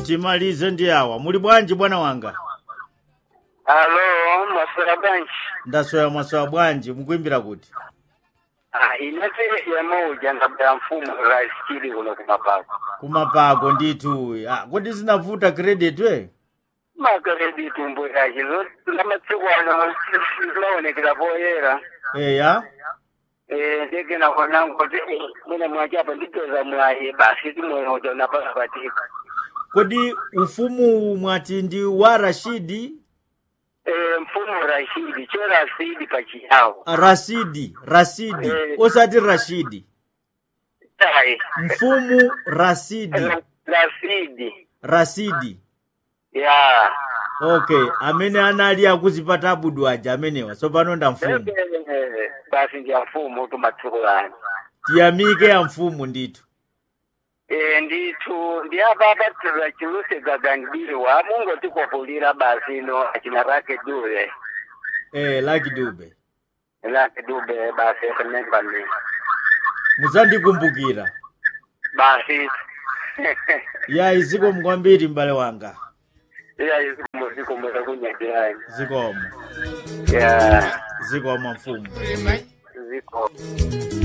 timalize ndi awa muli bwanji bwana wanga alo maswera bwanji ndasoya mwasowa bwanji mukuimbira kuti Ah, inete yamauja ngabda mfumo rasikili kuno kumapako kumapako ndithu ah, kodi zinavuta credit we makaredi tumbo yachi lamatsiku ano zinaonekera poyera eya Eh, ndege nakona ngoti mwina mwachapa nditoza mwaye basi timweoja unapaka patika kodi ufumu mwati ndi wa rashidi Eh, mfumo rashidi cho rasidi pachiyawo rasidi rasidi Eh. osati rashidi tai mfumu rasidi rasidi rasidi ya okay amene anali akuzipata abudu aja amenewa tsopano nda mfumu Eh, basi ndiya mfumo tumatsukulani tiyamike ya mfumu ndithu Eh, ndithu ndiyapapatira chiluse gagandiwa mungotikopulira basi no achina rake dule eh, laki dube rake dube basi remember me muzandikumbukira basi ya iziko mkwambiri m'bale wanga iya izikumbuzikumbula kunyagirani zikomo ya zikomo mfumu ziko